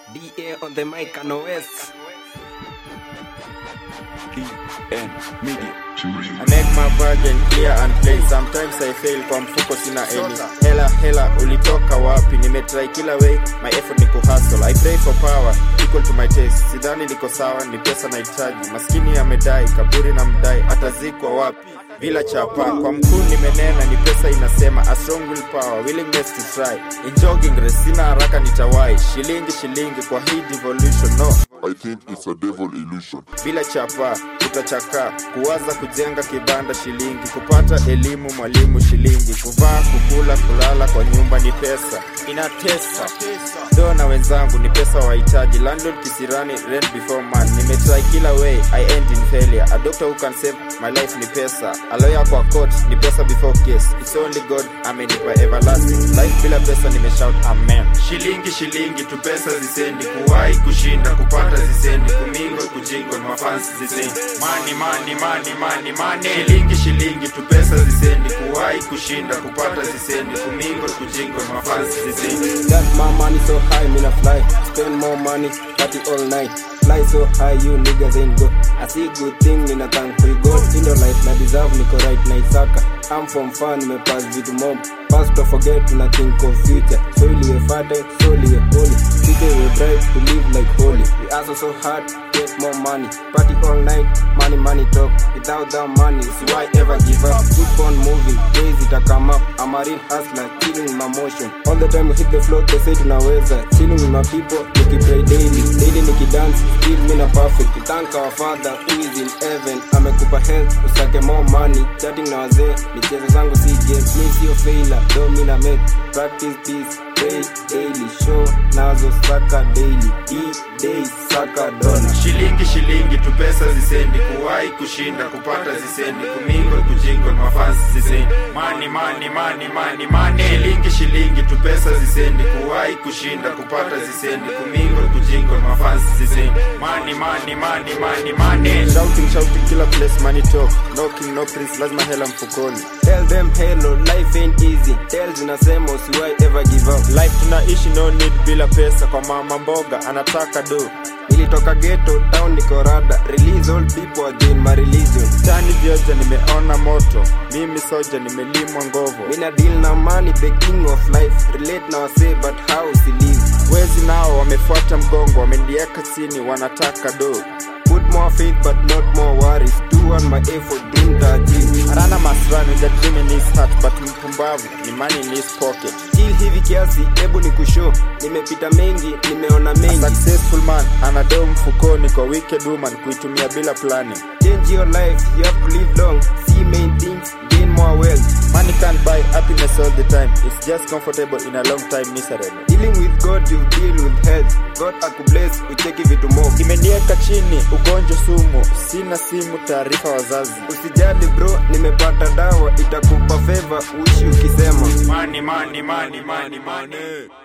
DA on the mic and OS. DN Media. I make my bargain clear and plain. Sometimes I fail kwa mfuko sina any. Hela hela ulitoka wapi? Nimetry kila way, my effort ni kuhustle. I pray for power equal to my taste. Sidhani niko sawa, ni pesa nahitaji. Maskini amedai, kaburi na mdai, atazikwa wapi? bila chapa kwa mkuu nimenena ni pesa inasema a strong will power willingness to try in jogging race sina haraka nitawai shilingi shilingi kwa hii devolution no I think it's a devil illusion. bila chapa utachakaa kuwaza kujenga kibanda shilingi kupata elimu mwalimu shilingi kuvaa kukula kulala kwa nyumba ni pesa inatesa do na wenzangu ni pesa wahitaji landlord kisirani rent before man nimetry kila way i end in failure a doctor who can save my life ni pesa a lawyer kwa court ni pesa before case it's only god amenipa everlasting life bila pesa nimeshout amen shilingi shilingi tu pesa zisendi kuwahi kushinda kupata zisendi kumingo kujingo mafansi zisendi mani mani mani mani mani shilingi shilingi tu pesa zisendi kuwahi kushinda kupata zisendi kumingo kujingo mafansi zisendi Got my money so high, me not fly. Spend more money, party all night. Fly so high, you niggas ain't go. I see good thing, nina thank for God. In your life, na deserve niko right na isaka. I'm from fun, me pass vitu mob. Past don't forget, tuna think of future. So we father, so we holy. Future we bright to live like holy. We hustle so hard, get more money. Party all night, money, money talk. Without that money, so why ever give up? Keep on moving, days it come up. I'm a real hustler, killing my motion. All the time we hit the floor, they say tunaweza. Chilling with my people, nikipray daily. Daily nikidance, still me na perfect. We thank our father who is in heaven. Amekupa health, usake more money. Chatting na wazee, michezo zangu si game. Mi sio failure, do mi na make. Practice this, pray daily. Show nazo saka daily. Eat day, saka dollar. shilingi shilingi tu pesa zisendi kuwahi kushinda kupata zisendi kumingo kujingo mafansi zisendi mani mani mani mani mani shilingi shilingi tu pesa zisendi kuwahi kushinda kupata zisendi kumingo kujingo mafansi zisendi mani mani mani mani mani shouting shouting kila place money talk knocking no prince lazima hela mfukoni Tell them hello, life ain't easy. Tell zinasema usiwai ever give up. life tunaishi no need bila pesa kwa mama mboga anataka do Nilitoka ghetto, town niko rada. Release all people again my religion. tani vyoja nimeona moto mimi soja nimelimwa ngovo Mina deal na money, the king of life. Relate na wase but how si live. wezi nao wamefuata mgongo wamenieka chini wanataka do Put more faith but not more worries. Do on my effort, dream to achieve. arana masran with a dream in his heart but mpumbavu ni money in his pocket Still hivi kiasi, hebu ni kushow. Nimepita mengi, nimeona A mengi. successful man anadoo mfukoni kwa wicked woman kuitumia bila planning Change your life, you have to live long. See main things, gain more wealth. money can't buy happiness all the time it's just comfortable in a long time miserable Dealing with God, you deal with health. God akubless, ucheki vitu mob. imenieka chini ugonjwa sumu sina simu taarifa wazazi Usijali bro, nimepata dawa itakupa favor uishi ukisema money, money, money, money, money.